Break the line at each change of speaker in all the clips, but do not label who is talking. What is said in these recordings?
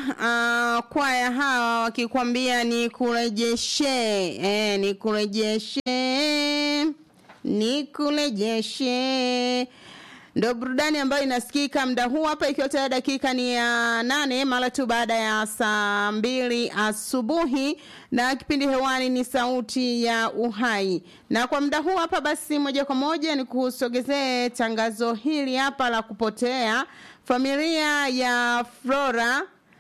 uh, kwaya hawa wakikwambia ni kurejeshe eh, ni kurejeshe ni kurejeshe ndo burudani ambayo inasikika muda huu hapa ikiwa tayari dakika ni ya nane mara tu baada ya saa mbili asubuhi na kipindi hewani ni sauti ya uhai na kwa muda huu hapa basi moja kwa moja ni kusogezee tangazo hili hapa la kupotea familia ya flora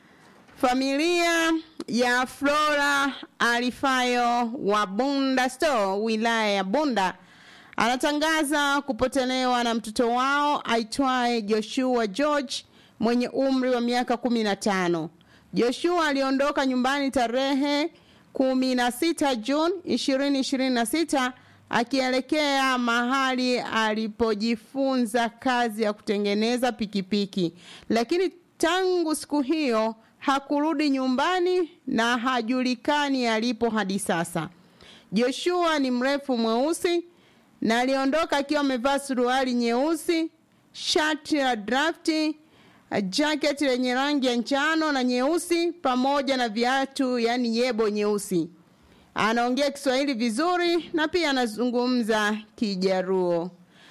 familia ya flora alifayo wa bunda store wilaya ya bunda anatangaza kupotelewa na mtoto wao aitwaye Joshua George mwenye umri wa miaka kumi na tano. Joshua aliondoka nyumbani tarehe kumi na sita Juni ishirini ishirini na sita akielekea mahali alipojifunza kazi ya kutengeneza pikipiki, lakini tangu siku hiyo hakurudi nyumbani na hajulikani alipo hadi sasa. Joshua ni mrefu mweusi na aliondoka akiwa amevaa suruali nyeusi, shati la drafti, jacket lenye rangi ya njano na nyeusi pamoja na viatu yani yebo nyeusi. Anaongea Kiswahili vizuri na pia anazungumza Kijaruo.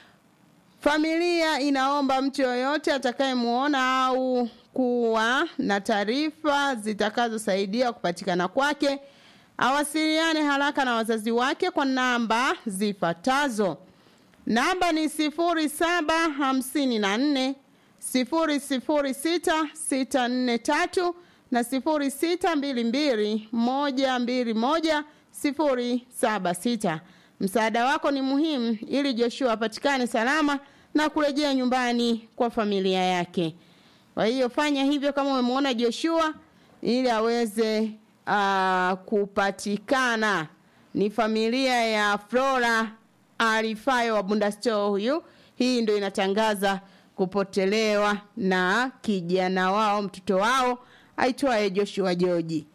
Familia inaomba mtu yoyote atakayemuona au kuwa na taarifa zitakazosaidia kupatikana kwake awasiliane haraka na wazazi wake kwa namba zifuatazo. Namba ni sifuri saba hamsini na nne sifuri sifuri sita sita nne tatu na sifuri sita mbili mbili moja mbili moja sifuri saba sita. Msaada wako ni muhimu ili Joshua apatikane salama na kurejea nyumbani kwa familia yake. Kwa hiyo fanya hivyo kama umemwona Joshua ili aweze uh, kupatikana. Ni familia ya Flora Alifayo wa Bunda Store huyu. Hii ndio inatangaza kupotelewa na kijana wao, mtoto wao aitwaye Joshua Joji.